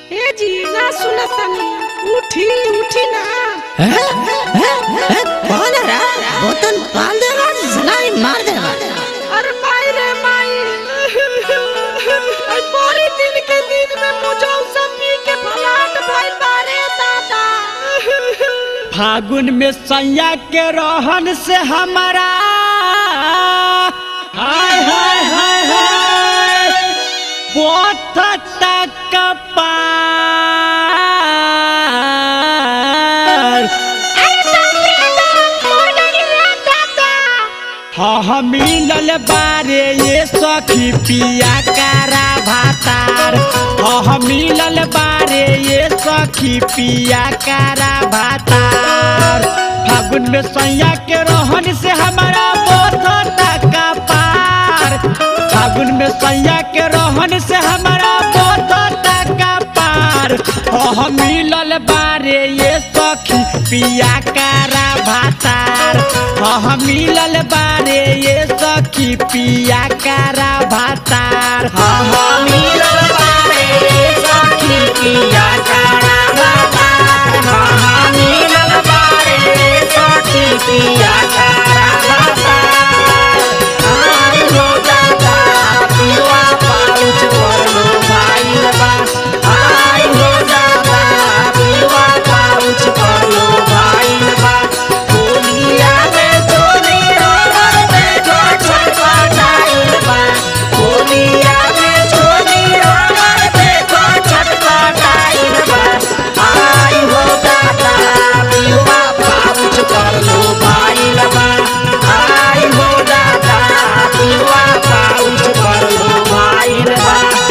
ए जी ना सुनतनी उठी उठी ना कौन है रा बोतल पाल देगा जलाई मार देगा अरे माई रे माई आई पूरी दिन के दिन में मुझे सब पी के फलाट भाई बारे दादा फागुन में सैया के रहन से हमारा हाय हाय हाय हाय बहुत तक पार हाँ हाँ मिलल बारे ये सखी पिया कारा भातार हाँ हाँ मिलल बारे ये सखी पिया कारा भातार फागुन में सैया के रहन से हमारा बहुत टका पार फागुन में सैया के रहन से हमारा बहुत टका पार हाँ हाँ मिलल बारे ये सखी पिया कारा भातार हाँ हाँ मिलल बारे ये सखी पिया कारा भातार हाँ हाँ मिलल बारे ये सखी पिया कारा भातार हाँ हाँ मिलल बारे ये सखी पिया कारा भातार आई हो दादा पिलवा पाउच परलो भाई बा आई हो दादा पिलवा पाउच परलो भाई बा होलिया में चोली रोवर देखो छटपटाइल बा होलिया में चोली रोवर देखो छटपटाइल बा आई हो दादा पिलवा पाउच परलो भाई बा आई हो दादा पिलवा पाउच परलो भाई बा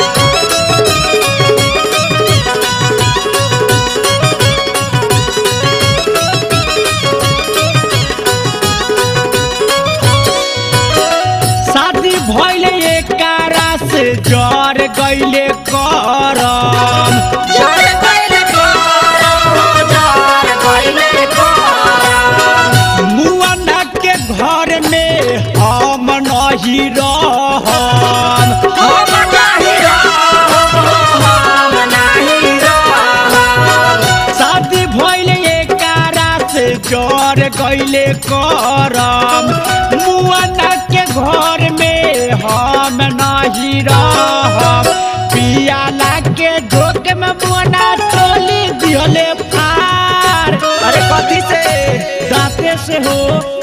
शादी भइले एकारा से जर गइले करम जर गइले करम जर गइले करम मुअना के घर में हम नहीं रहम हम नहीं रहम हम नहीं रहम शादी भइले एकारा से जर गइले करम मुअना के घर में हम नहीं रहम पियाला के झोंक में मुअना टोली दिहले फार अरे कथी से दांते से हो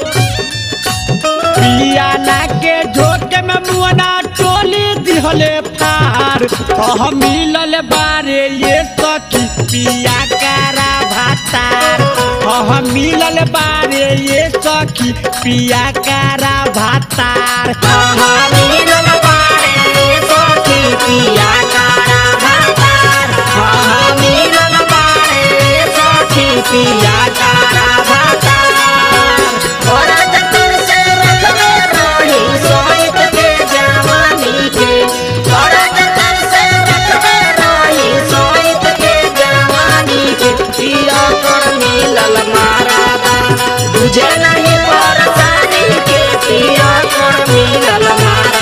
पियाला के झोंक में मुअना टोली दिहले फार कह मिलल बारे ये सखी पिया कारा भातार कह मिलल बारे ये सखी पिया कारा भातार कह मिलल बारे ये सखी पिया कारा भातार कह मिलल बारे ये सखी पिया कारा भातार औरत तुर से रखले रही सोइत के जवानी के औरत तुर से रखले रही सोइत के जवानी के पिया कर मिलल मारा तुझे नहीं परेशानी के पिया कर मिलल मारा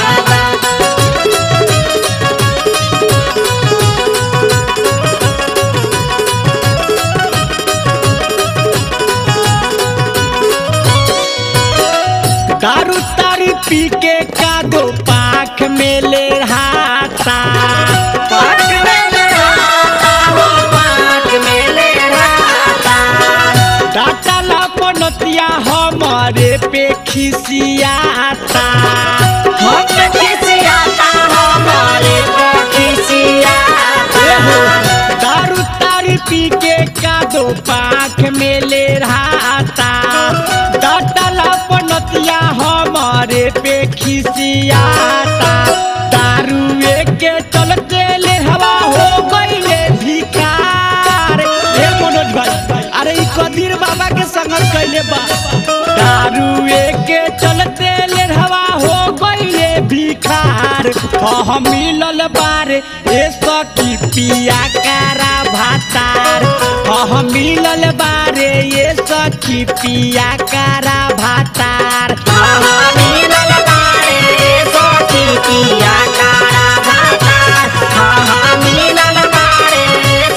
दारू तारी पी के का दो पाख में ले रहाता पाख में ले रहाता हो पाख में ले रहाता डाटा ला पनतिया हमारे पे खिसियाता हम पे खिसियाता हमारे पे खिसियाता दारू तारी पी के का दो पाख में ले रहाता डाटा पनतिया हमारे पे खिसियाता दारुए के चलते ले हवा हो गईले भिकार हे मनोज भाई अरे ई कदीर बाबा के संगत कैले बा दारुए के चलते ले हवा हो गईले भिखार हम मिलल बारे ए सखी पिया कारा भातार हम मिलल बारे ये सखी पिया कारा भातार हम मिलल बारे ये सखी पिया कारा भातार हम मिलल बारे ये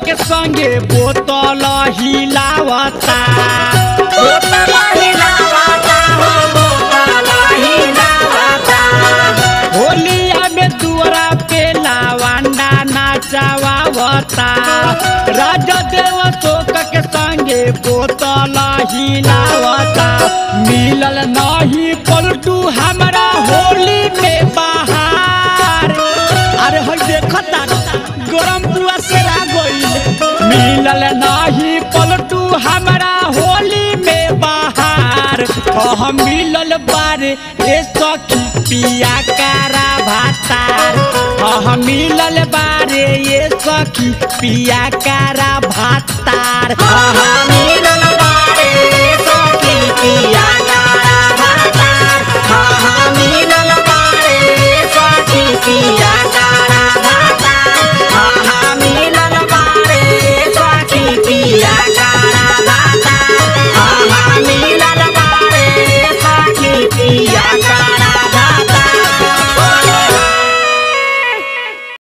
के संगे बोतल हिलावता बोतल हिलावता हो बोतल हिलावता होलिया में दुआरा पे लावांडा नाचावावता राजा देव शोक के संगे बोतल हिलावता मिलल नहीं पलटू हमरा होली में बाहर अरे हई देखता गरम पुआ से रा गइल मिलल नहीं पलटू हमरा होली में बाहर कह मिलल बारे ए सखी पिया कारा भातार कह मिलल बारे ए सखी पिया कारा भातार मिलन बारे सखी पिया